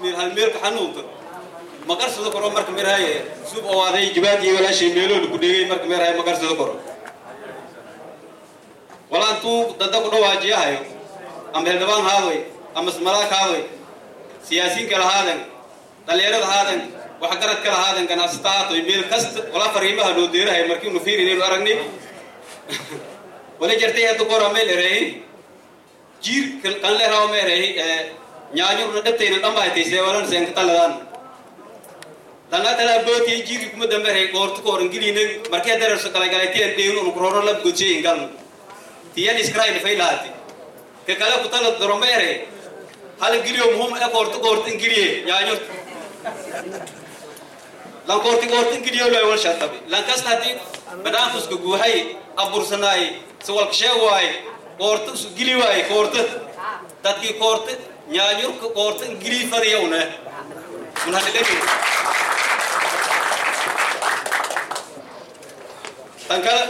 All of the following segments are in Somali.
meel hal meelka xanuunka ma qarsado karo marka meerhaye sub owaaday jabaad iyo walaashay meeloolu ku dhegay marka meerhaye ma qarsado karo walaantuu dada ku dhawaajiyahayo ama heldhabaan haadoy ama malaag haadoy siyaasiin kala haadan dhalinyarada haadan waxgarad kala haadan ganacsata haatoy meel kasta walaa fariimaha loo deerahay markii unu fiirinaynu aragnay wala jartay hadda kora meel ereeyin jiir kan leeraw meereey nyaanyurna dhabtayna dhammaaytay seewalan seenka taladaan dangatala booti jiiri kuma dambeeray goortu koran giliina markee dararso kala galayteen dheenu unu kororo lab godsay ingal tiyan iskraayl faylaati ka kala ku tala doromeere hal giliyo muhum e goortu goortu ingiliye nyaanyur lan goorti goortu ingiliyo loo wal shatabi lan kas hadi banaankusku guuhay abursanaay sawalka sheewaay goortu su gili waay goortu dadkii goortu nyaanyurka goortu ingiliy fadiyawna mun hadileni tan kale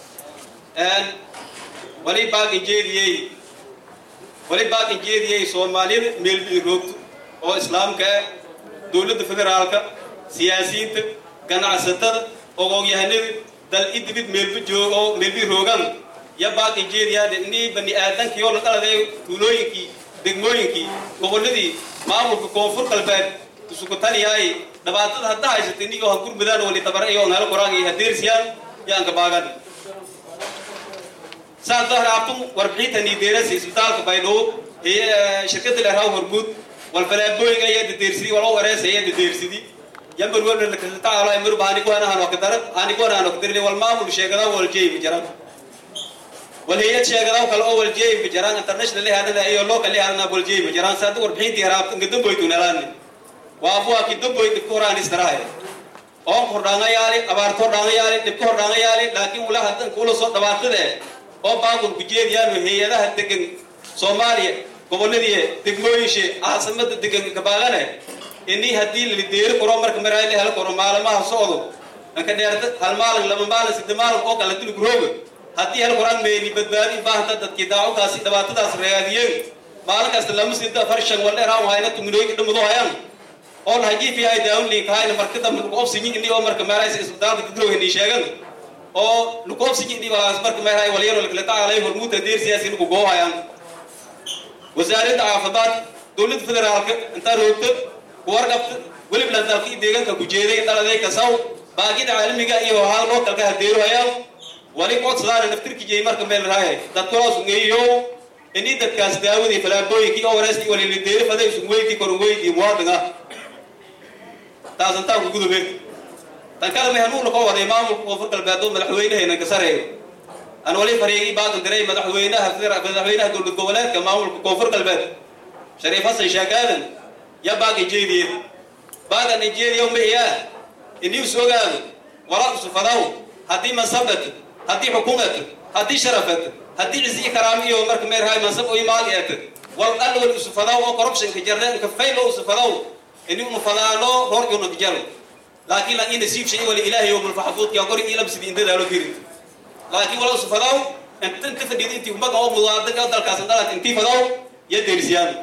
wali baaqin jeediyey wali baaqin jeediyey soomaaliyada meelbii roogto oo islaamka ah dowladda federaalka siyaasiyiinta ganacsatada ogoogyahanada dal idibid meelba joog oo meelbii roogan ya baaqin jeediyaade inii bani aadankii oo la dhaladay tuulooyinkii degmooyinkii gobolladii maamulka koonfur galbeed isugu taliyaay dhibaatada hadda haysata inigoo ha gurmudaan wali tabara iyo nala qoraan iyo hadeersiyaan yaanka baagan saas dahraabtum warbixinta niideerasi isbitaalka baydhabo ee shirkada leerhaw hormuud walfalaabooyinga ayaa dadeersidi walo wareesa ayaa dadeersidi yambar webna lakasataalo amiru bahanikuhanahan wakadara hanikuhanahan wakadarile wal maamul sheegadaw wal jeeyma jaran wal hayad sheegadaw kale oo wal jeeyma jaran international lehanada iyo local lehanana wal jeeyma jaran saada warbixintii haraabta nga damboytunalaani waabuwa ki damboy dhibka horaan istarahay oon hordhaangayaali abaarto hordhaangayaali dhibka hordhaangayaali laakiin wala haddan kula soo dhabaatade oo baaqun ku jeediyaanu hay-adaha degan soomaaliya gobolladii degmooyinshe caasimada degan kabaaqane inii haddii lalideeri koro marka maraa la helo koro maalamaha socdo anka dheerta hal maalin laba maalin sadde maalin oo kale duli gurooga haddii hel koraan meeli badbaadi baahanta dadkii daacukaasi dhibaatadaas regaadiyeen maalin kasta lama sida afar shan wal dheeraan hayna tuminooyinka dhimado hayaan oo hajiifi ay daawli kahayna marka dambe lagu obsinyi inii oo marka maaraysa isbitaalka gudrooga nii sheegan oo lagu obsinyi inii walaas marka meeray walyaro lakala tacaalay hormuudda deer siyaasi lagu goohayaan wasaaradda caafimaad dowladda federaalka intaa roogta kuwarqabta weliba dalka iyo deegaanka ku jeeday dhaladay kasaw baaqida caalamiga iyo haa lookalka hadeero hayaan wali codsadaana naftirki jeey marka meel raaya dadkulaas ungeeyo inii dadkaas daawadii falaabooyinkii oo wareesti walilideeri faday isun weydii korun weydii muwaadin ah taasantaa ku gudube tan kale mehanuuna koo waday maamulka koonfur galbeed oo madaxweynahaynan ka sareeyo aan wali fariigii baaqan diray madaxweynaha madaxweynaha dowlad goboleedka maamulka koonfur galbeed shariif xasan sheekh aadan ya baaqi jeediye baaqan jeediyo mahiyaa inii is ogaado wala usufadaw haddii mansabad haddii xukuumad haddii sharafad haddii cisi karaam iyo marka meerhaay mansab oo imaad eet wal dhan wal usufadaw oo corruptionka jarneenka fayl oo usufadaw inii unu fadaano roor iyo nakjal laakiin la ina siib shay wali ilaahay yawm al-mahfud ya qori ila bisidi inta daalo firin laakiin wala usufadaw inta inta fadhiid intii umaga oo mudaadaga dalkaas dalat intii fadaw ya deersiyaan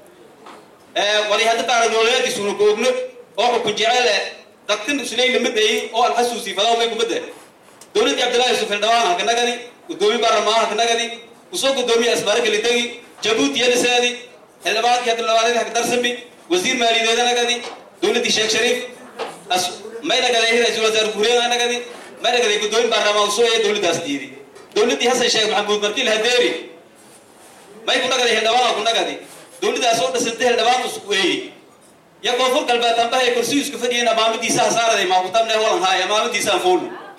ee wali hadda taara nololeed isuuna koogno oo xukun jecel dadkan isleeyna maday oo aan xasuusi fadaw may kumada dowladda Cabdullaahi Yusuf Eldawaan halka nagadi gudoomiye baarlamaan halka nagadi usoo gudoomiye asbaar kale tagi Jabuuti yana saadi xildhibaanka hadda labaad halka darsami wasiir maaliyadeed nagadi dowladda Sheekh Shariif as may nagadi ra'iisul wasaar Guriyada nagadi may nagadi gudoomiye baarlamaan soo ee dowladdaas diiday dowladdii Xasan Sheekh Maxamuud markii la hadeeri may ku nagadi xildhibaan ku nagadi dowladdaas oo dhisantay xildhibaan isku weeyay ya koonfur galbeed tambahay kursi isku fadhiyeen amaamadiisa hasaaraday ma kutabne walan haay amaamadiisa fuul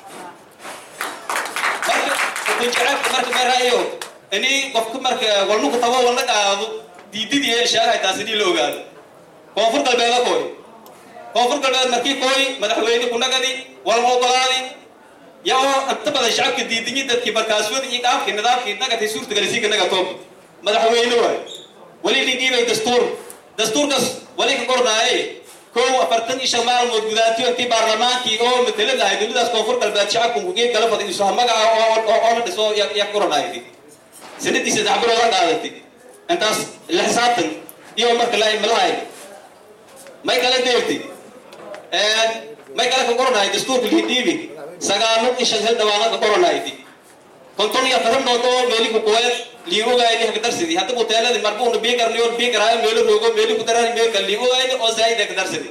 marka ku jecel marka meerayo ini qofku marka walnu ku tabo wala qaado diididii ee sheegay taas inii la ogaado koonfur galbeed kooy koonfur galbeed markii kooy madaxweyne ku nagadi wal ogolaadi ya oo inta badan shacabka diidinyi dadkii markaaswada iyo qaabkii nidaamkii nagatay suurtagalisi ka naga toob madaxweyne waay wali dhiibay dastuur dastuurkaas wali ka kordhaayay kow afartan iyo shan maalmood gudaantiyo intii baarlamaankii oo matelad ahay dowladaas koonfur galbeed shacabku kugeed kala faday isu magaca oo la dhiso ya kordhaayay sanadii saddex bilood la qaadatay intaas la xisaabtan iyo marka la imalahay may kala deerti may kala ka qoranahay dastuurka lihidiibi sagaalo ishan hel dhawaanad ka qoranayti konton iyo afaran dhooto meeli ku kuwe liigogayni hagdarsidi hadda buteeladi marbuuna biigarni or biigarayo meelo roogo meeli ku darani meelka liigogayni oo zaa'id hagdarsidi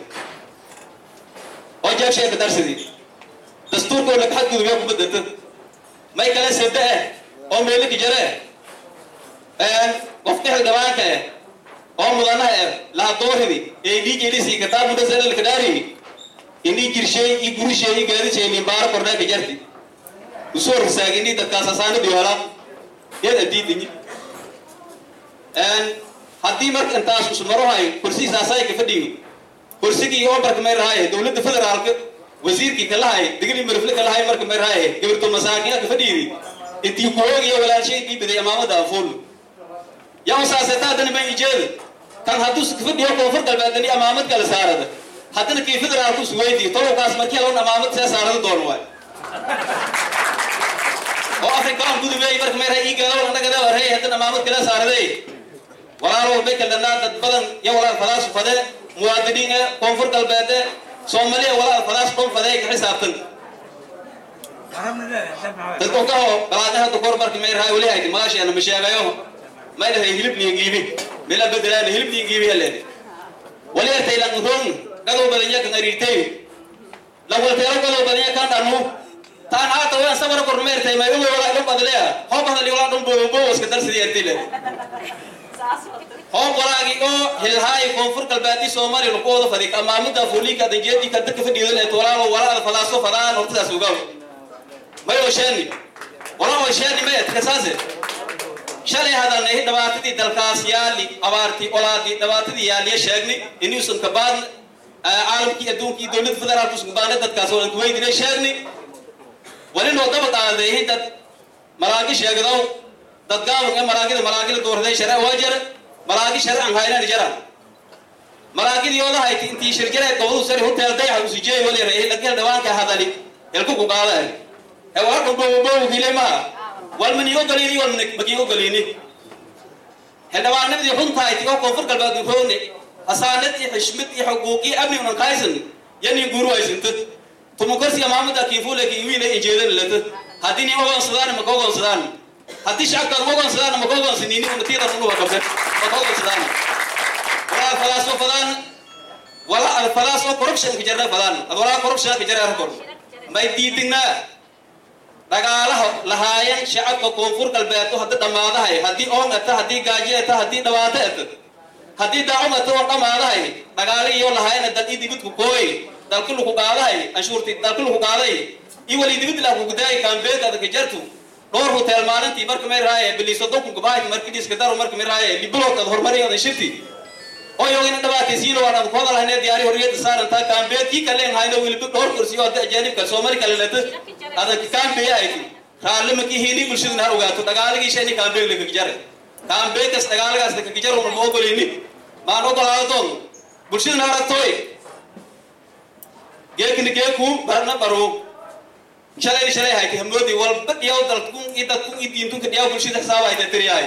oo jeebshay hagdarsidi dastuurkoona ka xadgudubee ku badata may kala sade eh oo meeli ka jare qofka xildhibaanka eh oo mudanaha eh laha dooridi ee dhiigelisi kitaabu dhasalal kadhaari ini jirshay i gurishay i gaadishay limbaaro kornaa ka jarti usoo risaagini dadkaas asaanadi hola yad adiidinyi haddii marka intaas usmarohay kursigiisaasaay ka fadhiyo kursigii oo marka may rahaye dowladda federaalka wasiirkii kalahay digli marfle kalahay marka may rahaye gabarto masaakiina ka fadhiyidi intii kuhoogiyo walaashay ii biday amaamada afuul yaa usaaseeta haddana ma ijeeda kan hadduu ka fadhiyo koonfur galbeedani amaamad kala saarada haddana kii federaalku suweydiyo tolowkaas markii loon amaamad see saarada doono waay oo afrikaan gudubey marka may rahay ii gaalow annagada warhay haddana amaamad kala saaraday walaalow bay kaldhanaa dad badan iyo walaal fadaasu fade muwaadiniin ee koonfur galbeede soomaaliya walaal fadaas dhon fadee ka xisaabtan dadku kaho balaadna hadda kor marka may rahay weli hayti magaasheena ma sheegayo may dhahay hilib liin giibi mila bedelaana hilib liin giibi haleed wali ertay lan ron gadow badanya kan ariirtay la walteero gadow badanya kan dhanu taan haata waan sabar kor meertay may uwe wala dhon badleya hoob hadali wala dhon bobo bobo iska darsidii ertay le hoob walaagi oo hilhaay koonfur galbeedii soomaaliya lagu wada fadi amaamida fuuliinka adanjeedii ka dadka fadhiidan ee walaalo walaal falaaso fadaan hortadaas ugaw may oo sheeni wala oo sheeni may kasaase shalay hadalnay dhibaatadii dalkaas yaali abaartii olaadii dhibaatadii yaaliya sheegnay inuusan ka baadna caalamkii adduunkii dowladda federaalka usan baadna dadkaas oo ku weydinay sheegnay wali noo daba qaaday dad malaagi sheegdow dad gaaban ee malaagida malaagila doorday sharci waa jara malaagi sharcan haynan jara malaagidii ooda hayti intii shirjare gobadu sari hotel dayaxa usijey wali reehay lagel dhawaanka hadali elku ku qaada ee waa dhumbo bobo kile ma wal man yogolini wal man yogolini xildhibaanadii runtahay tigoo koonfur galbeed uroone hasaanad iyo xishmad iyo xuquuqii amni unan kaysan yani guru aysinta tuma korsiga maamada kiifule kiiwiile injeedan lata haddii nima ogoonsadaan maka ogoonsadaan haddii shacabkaad ogoonsadaan maka ogoonsanini unatiidan unuba qabsan maka ogoonsadaan walaa falaas oo fadaan wala al falaas oo corruption ka jarna fadaan ad walaa corruption ka jarna kor may diidinaa dhagaalaha lahaayeen shacabka koonfur galbeed oo hadda dhammaadahay haddii oon ata haddii gaajo ata haddii dhibaato ata haddii daacun ata oo dhammaadahay dhagaalihiyo lahaayeen dal ii dibidku kooy dalki laku qaadahay anshuurti dalki laku qaaday ii wali dibid la ku gudaay kaambeed adaka jartu dhowr hotel maalintii marka may raaye biliso donku gabaahid markii dhiska daro marka may raaye libilood ad horumariyo adan shirti oo yogina dhibaataysiino waan ad ku hadal haynee diyaari horiyada saarantaa kaambeed kii kale hayno wilibi dhowr kursiyo hadda ajaanibka soomali kale lata adanka kaambeeyahayti raallimaki hiini bulshaduna har ogaato dhagaaligii shani kaambeeg lakakijare kaambeekas dhagaalagaas lakakijaro ma ogolini maan ogolaado doon bulshaduna aragtooy geekini geeku barna baro shalay shalay hayti hamoodi walba dhiyaw dalkun i dadkun i diintunka dhiyaw bulshada xisaabahayta tiriyahay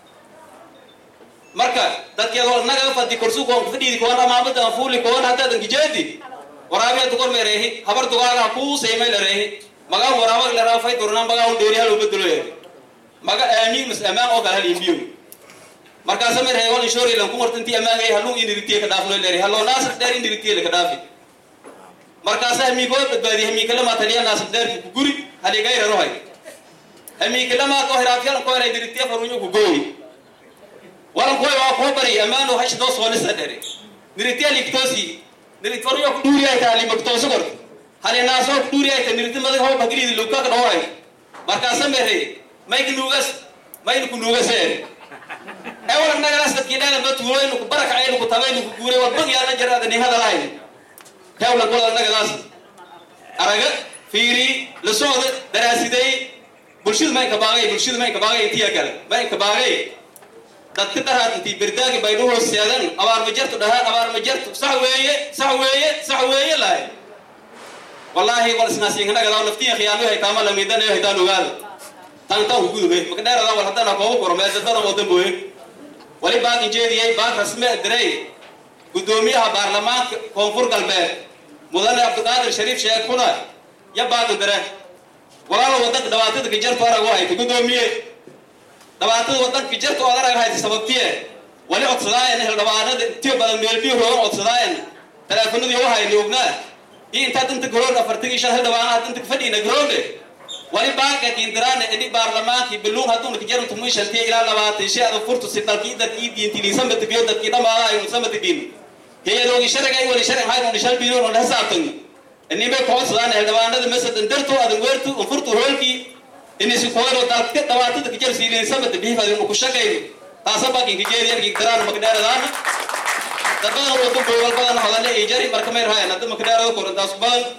marka dadkeedoo naga fadi korsu koon fadhiidi koon amaamada fuuli koon haddaadan kijeedi waraabiya dugor meereehi habar dugaaga kuu seymay lareehi magaa waraabag laraa fay durna magaa un dheeri hal ubedelo yeedi maga aamiin mas amaan oo kale hal imbiyo markaasa mer heewal inshori lan kumarta intii amaangay haluu iniritiye ka dhaafno leeri haloo naasir dheer iniritiye laka dhaafi markaasa hamiikoo badbaadi hamiikalama taliya naasir dheerki ku guri haligayrarohay hamiikalama koo hiraafyalan koo heray diritiye farunyo ku gooyi walan koy waa koo bari amaano hash doo soolisa dheere diritiye liktoosi nirit farunyo ku dhuuri ay taali maktooso korta hali naasoo ku dhuuri ay ta niriti madag hoo bagriidi lukaka dhooray markaasa mere mayka nuugas mayna ku nuugasee ewalag nagalas dadkiidhaana ma tuulaynu ku barakacaynu ku tabaynu ku guuray war bag yaana jaraada nin hadalahayn hewlag wala nagadaas araga fiiri la socda daraasidey bulshadu maynka baagay bulshadu maynka baagay intiya kale maynka baagay dadka daraad intii berdaagi bay dhuhoo seedan abaar ma jartu dhahaan abaar ma jartu sax weeye sax weeye sax weeye lahay wallaahi wal isnaasiinkanagadaa naftiya khiyaano haytaama lamidanayo haytaan ogaada tantan hugudube makadheerada wal haddana koobu koro meesadana oo dambooye wali baag injeediyay baag rasme direy guddoomiyaha baarlamaanka koonfur galbeed mudane cabdiqaadir shariif sheekh xuna ya baaqi dare walaalo wadanka dhibaatada kajartu arag u hayta guddoomiye dhibaatada wadanka kajartu ood arag hayta sababtiye wali codsadaayan hildhibaanada intiyo badan meelbiyo roogan codsadaayan teleefanadii u hayni ognaa iyo intaa danta garoon afartagii shan hildhibaanaha danta fadhiina garoonle wali baaqe kiindiraane ini baarlamaankii biluun hadduuna kajarantu muishantiya ilaa labaatan shi ada furtu si dalkii dadkii diintiliisamatibiyo dadkii dhamaada aynu samatibin heyadoogi sharagay wali sharag haynuni shalbiyoon on hasaabtan inimay kocodsadaan hildhibaanada masadan darto adan weertu on furtu hoolkii inisi koyro dalka dhawaatada kajar siiliinsamata bihifadinu ku shaqayno taasa bakin kajeediyar kiindiraan makdheeradaana dadbadan wadu boowal badan hodane ijari marka may rahayan hadda makdheerada korantaas badan